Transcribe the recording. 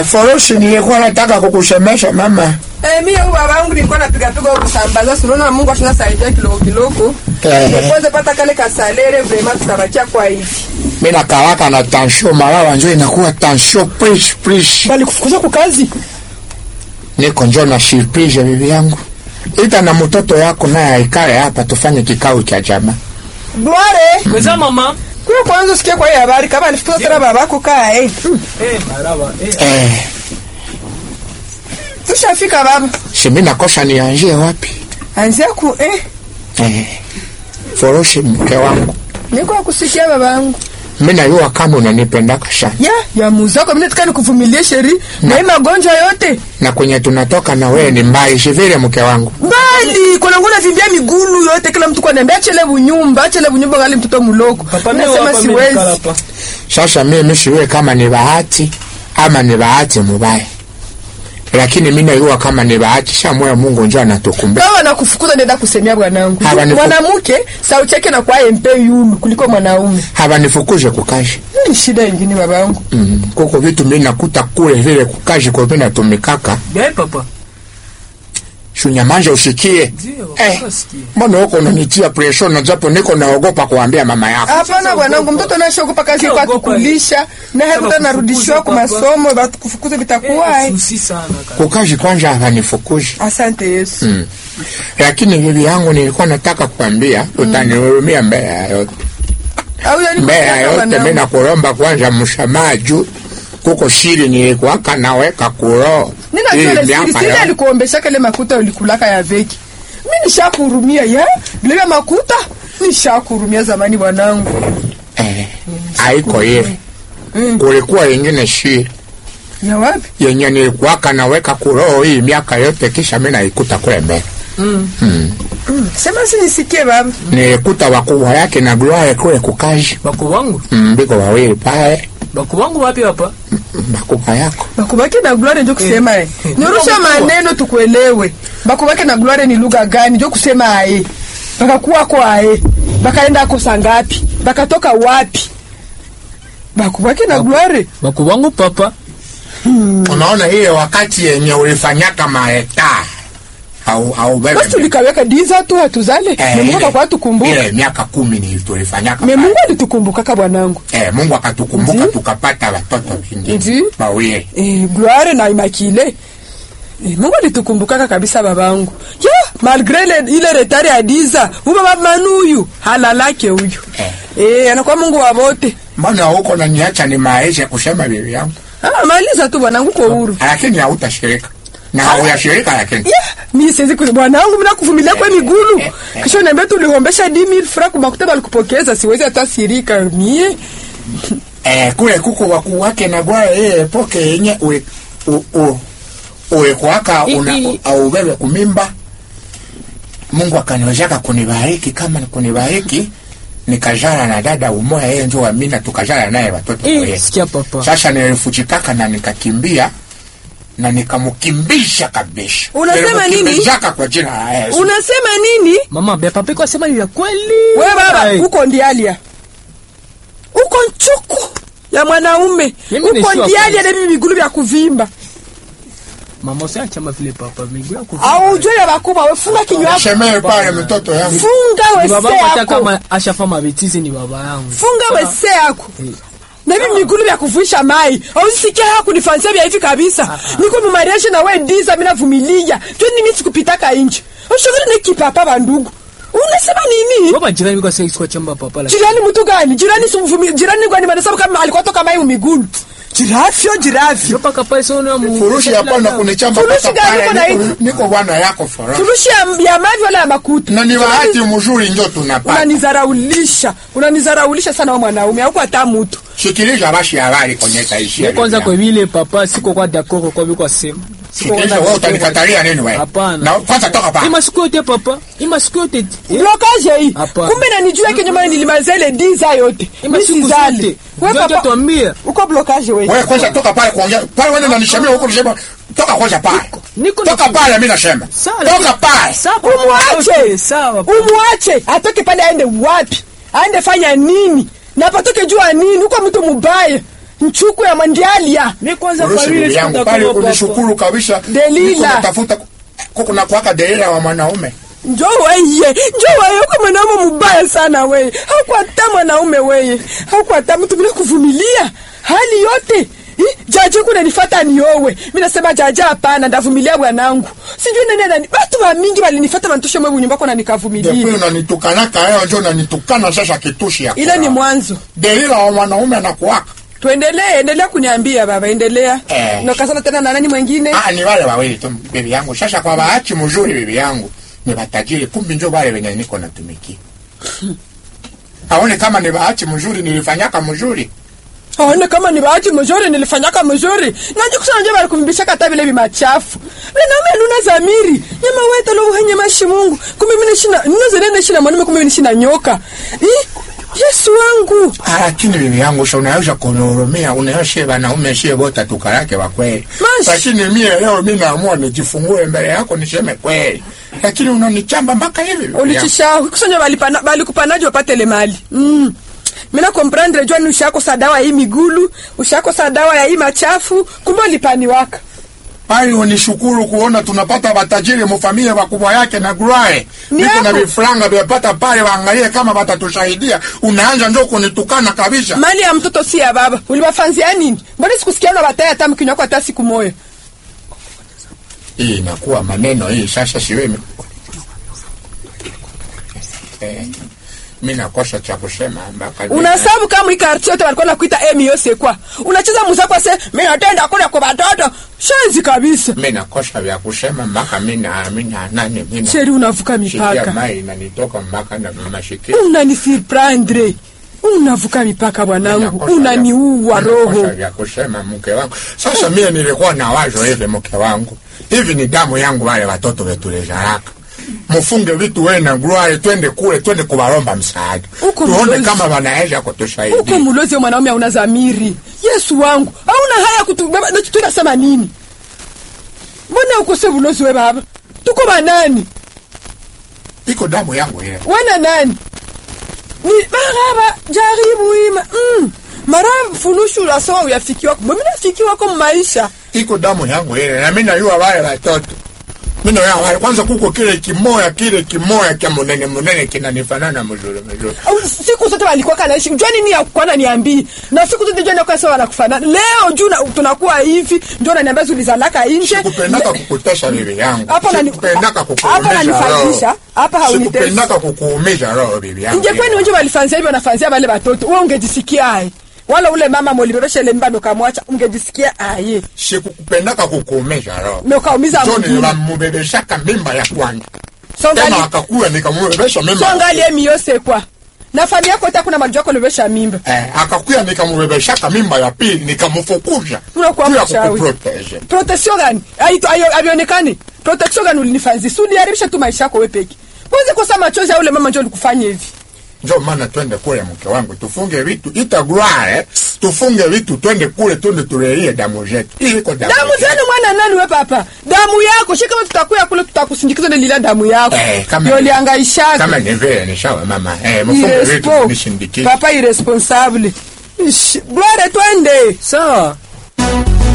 Eh, Foroshi nilikuwa nataka kukusemesha mama. Eh, mimi huyu baba yangu nilikuwa napiga piga kusambaza, si unaona Mungu ashina saidia kidogo kidogo. Eh. Kwanza pata kale kasalere vraiment tutabakia kwa hivi. Mimi nakawaka na tension malawa njo inakuwa tension please please. Bali kufukuza kwa kazi. Niko njo na surprise bibi yangu. Ita na mtoto yako naye aikale hapa tufanye kikao cha jamaa. Gloire, Kweza mama. kwa kwanza usikie kwa hii habari kama alifukuza tena babako kaa eh. Eh, maraba. Eh. Eh, Tushafika baba. si mimi nakosa nianzie wapi? Anzia ku eh. Eh, Foroshi mke wangu. Niko kusikia baba yangu. Mimi najua kama unanipendaka sana. Ya, ya muzako mimi nataka nikuvumilie sheri na hii magonjwa yote. Na kwenye tunatoka na wewe ni mbali si vile mke wangu. Mbali, kuna ngona vimbia migulu yote kila mtu kwa niambia chele bunyumba, chele bunyumba ngali mtoto muloko. Papa mimi Nasema hapa mimi nikala siwezi. hapa. Sasa mimi siwe kama ni bahati ama ni bahati mubaya, lakini mimi najua kama ni bahati. Sha moyo Mungu njo anatukumbuka. Kama nakufukuza nenda kusemea bwanangu. Hapa ni- Mwanamke sauti yake na kwa MP yulu kuliko mwanaume. Habanifukuje kukazi Ni shida nyingine babangu. mm. Kuko vitu mimi nakuta kule vile kukazi kwa mimi natumikaka Bien papa. shunyamanja usikie Ndio, eh, nasikia. mbona huko unanitia pressure na japo niko naogopa kuambia mama yako. Hapana bwanangu, mtoto anashogopa kazi kwa Ogopa. kukulisha na hakuta Kama narudishiwa kwa kufukuza, masomo, batukufukuza vitakuwa. Eh, eh. susi sana kaka. Kukazi kwanza habanifukuje Asante Yesu. mm. Lakini bibi yangu nilikuwa nataka kuambia utanihurumia mbele ya yote Au yani mbele ya kufukuza yote bwanangu. mimi nakulomba kwanza msamaha juu kuko siri nilikuwaka naweka kuroho Nina Hii vile miaka siri siri yote. alikuombesha kale makuta ulikulaka ya veki. Mimi nishakuhurumia ya bila makuta nishakuhurumia zamani bwanangu. eh, haiko ile Mm. kulikuwa ingine siri Ya wapi? yenye nilikuwaka naweka kuroho hii miaka yote kisha mimi naikuta kule mbele Sema si nisikie baba. nilikuta wakubwa yake na Gloire kule kukazi Baku wangu. Mm, biko wawili pale Baku wangu wapi hapa? bakubwa yako Bakubake na gloire ndio kusema eh. Eh. Nyorosha maneno tukuelewe. Bakubake na gloire ni lugha gani ndio kusema ae. Bakakuwa kwa ae. Bakaenda kosa ngapi? Bakatoka wapi? Bakubake na gloire. Baku wangu papa. unaona ile wakati yenye ulifanyaka maeta au au bebe Basi tulikaweka diza tu hatuzale. Eh, Ni Mungu ile- kwa tukumbuka. ile miaka kumi ni tulifanyaka Ni pale. Mungu alitukumbuka bwanangu. Eh, Mungu akatukumbuka Ndi. tukapata watoto Ndi. wengine wawili. Eh, gloire na imakile. Eh, Mungu alitukumbukaka kabisa babangu. Ya, malgré ile, ile retard ya diza, huyu baba manuyu halalake huyu. Eh. Eh, anakuwa Mungu wa wote. Mbona huko naniacha ni maisha kusema bibi yangu, Ah, maliza tu bwanangu kwa huru. lakini hautashirika na hauyashirika, lakini Ya, mimi siwezi ku bwanangu mimi nakuvumilia kwa migulu. eh, eh. Kisha niambia tulihombesha 10000 francs kwa makuta balikupokeza, siwezi hata sirika mie. eh, kule kuko wakuu wake na bwana yeye poke yenye ule u- u- ulikuwaka I- una i- au bebe kumimba. Mungu akaniwezaka kunibariki, kama ni kunibariki nikajana na dada umoya, yeye ndio Amina, tukajana naye watoto Eh, wawili. sikia papa. Sasa nilifuchikaka na nikakimbia na nikamkimbisha kabisa. Unasema nini? Nilimkimbizaka kwa jina la Yesu. Unasema nini? Mama, bia papa kwa sema ni vya kweli. Wewe baba, Ai. uko ndialia. Uko nchuku ya mwanaume. Mimi ni Uko sure ndialia na hivi migulu vya kuvimba. Mama usiachama vile papa. Miguu yako. Au ujue ya wakubwa, we funga kinywa yako. Shemee pale mtoto yangu. Funga Ni baba wese hata yako. kama ashafa mabetizi ni baba yangu. Funga wese yako. Eh. Na hivi migulu vya kuvuisha mai. Au sikia haya kunifansia vya hivi kabisa. Niko mumariaje na we ndiza mimi navumilia. Tu ni mimi sikupitaka nje. Ushauri ni kipapa bandugu. Unasema nini? Baba jirani kwa sasa kwa chamba papa la. Jirani mtu gani? Jirani simvumi. Jirani gani maana kama alikuwa toka mai migulu. Jirafyo jirafyo. Yopa kapale sio na mu. Furushi hapana kunichamba Furushi mpaka gani pale, uko na niko- hii? Niko bwana yako fora. Furushi ya, ya mavi wala ya makuta. Na ni bahati mzuri njo tunapata. Unanizaraulisha. Unanizaraulisha sana wewe mwanaume. Hauko hata mtu. Shikilisha bashi habari kwenye taishi. Ni kwanza kwa vile papa siko kwa dakoko kwa biko sema. Siko Shikilisha wewe utanikatalia nini wewe? Hapana. Na kwanza toka pale. Ima siku yote papa. Ima siku yote. Eh, Blokaje hii. Hapana. Kumbe nanijua kenye maana nilimaliza ile diza yote. Ima Mimi siku sizali. zote. Wewe Ndio papa. tuambie. Uko blokaje wewe. Wewe kwanza toka pale kuongea. Pale wewe unanishamia huko unasema toka kwanza pale. Niko Toka pale mimi nasema. Sawa, Toka lakini- pale. Sawa. papa. Umwache. Okay, Sawa. papa. Umwache. Atoke pale aende wapi? Aende fanya nini? Na patoke jua nini? Uko mtu mubaya. nchuku ya mwandialia mi kwanza kwa Urusi vile bibi yangu pale sikutakuwa papa. unishukuru kabisa. Delila. Niko natafuta kuko na kuwaka Delila wa mwanaume. njo weye njo weye uko mwanaume mubaya sana weye haukwata mwanaume weye haukwata mtu bila kuvumilia hali yote Ih, jaje kuna nifata niowe mi nasema jaja hapana ndavumilia bwanangu sijui nani anani watu wa mingi walinifata mantushe mwe bunyumbako na Depuis nikavumilia unanitukana kayo njo unanitukana sasa kitushi ya. ile ni kulala. mwanzo Delila wa mwanaume anakuwaka. tuendelee endelea kuniambia baba endelea Eh. nakasana tena na nani mwengine Ah, ni wale wawili tu bibi yangu. Sasa kwa bahati mzuri bibi yangu ni batajiri, kumbi njo wale wenye niko natumikia. Aone kama ni bahati mzuri nilifanyaka mzuri. aone kama ni bahati mzuri nilifanyaka mzuri naje kusana nje bali kuvimbisha kata vile bimachafu binaume luna zamiri nyama weta lo hanya mashi Mungu kumbe mimi nishina ninazo nene shina mwanaume kumbe mimi nishina nyoka eh Yesu wangu Ah, Lakini bibi yangu sha unaweza kunihurumia, unaweza wanaume shie bota tukarake wa kweli. Mash. Lakini mie leo mimi naamua nijifungue mbele yako niseme kweli. Lakini unanichamba mpaka hivi. bibi yangu. ulichisha kusanya bali pana bali kupanaje wapate le mali mm mina comprendre jua ni ushako sa dawa hii migulu ushako sa dawa ya hii machafu kumbe ulipaniwaka Bali unishukuru kuona tunapata watajiri mufamilia wakubwa yake na gruae. Ni Niko na hapo. vifranga vyapata pale waangalie kama watatusaidia. Unaanza njo kunitukana kabisa. mali ya mtoto si ya baba uliwafanzia nini mbona sikusikia na bataya hata mkinywa kwa hata siku moja Hii inakuwa maneno hii sasa siwemi. Eh, mimi nakosa cha kusema mpaka unasabu kama ikarti yote walikuwa nakuita emi yose kwa unacheza muzako se mimi natenda kule kwa watoto shenzi kabisa mimi nakosa vya kusema mpaka mimi na mimi na nani mimi na- sheri unavuka shikia mipaka mai inanitoka mpaka na mashikia. unanisurprendre unavuka mipaka bwanangu Nakosa unaniua vya- nakosa roho vya kusema mke wangu. Sasa mimi nilikuwa na wazo hivi mke wangu. Hivi ni damu yangu wale watoto wetu lezaraka. Mfunge vitu wewe na gruae twende kule twende kuwaromba msaada. Uko Tuone mlozi. kama wanaweza uko kutusaidia. mulozi wa mwanaume hauna zamiri yesu wangu hauna haya kutubeba na tunasema nini mbona ukose bulozi we baba tuko banani Iko damu yangu ile. wena nani ni maraba jaribu ima mm. mara funushula sawa uyafikiwa mimi nafikiwa kwa maisha iko damu yangu ile na mimi najua wale watoto mimi najua wale kwanza kuko kile kimoya kile kimoya kya munene munene kinanifanana mzuri mzuri Au siku zote walikuwa kanaishi jua nini ya kwana niambii na siku zote jua nakuwa sawa wanakufanana leo juu na- tunakuwa hivi ndio unaniambia zulizalaka nje sikupendaka kukutesha bibi yangu Hapa nani- sikupendaka hapa kukuumiza nanifanyisha, roho hapa haunitesi. sikupendaka kukuumiza roho bibi yangu ingekuwa ni wenje walifanzia hivyo wanafanzia wale watoto wewe ungejisikia aye wala ule mama molibebesha ile mimba ukamwacha ungejisikia aye sikupendaka kukuumiza roho na ukaumiza Ndio mwingine nilimubebeshaka mimba ya kwanza songali tena akakuwa nikamubebesha mimba songali emi yose kwa na familia yako hata kuna maji yako libesha mimba eh, akakuya nikamubebeshaka mimba ya pili nikamfukuza Unakuwa juu ya mchawi. kukuprotege protection gani aito ayo avionekane protection gani ulinifanzi si uliharibisha tu maisha yako wewe peke kwanza kosa machozi ya ule mama ndio alikufanya hivi njo maana twende kule mke wangu tufunge vitu itagware tufunge vitu twende kule twende tulelie damu zetu Hii iko damu damu zetu. zenu mwana nani we papa damu yako shi kama tutakuya kule tutakusindikiza na lila damu yako Eh, kama- ndio liangaishaka kama ni vile ni sawa mama eh, mfunge vitu Irespo- nishindikize papa irresponsable Ish, Gloire twende sawa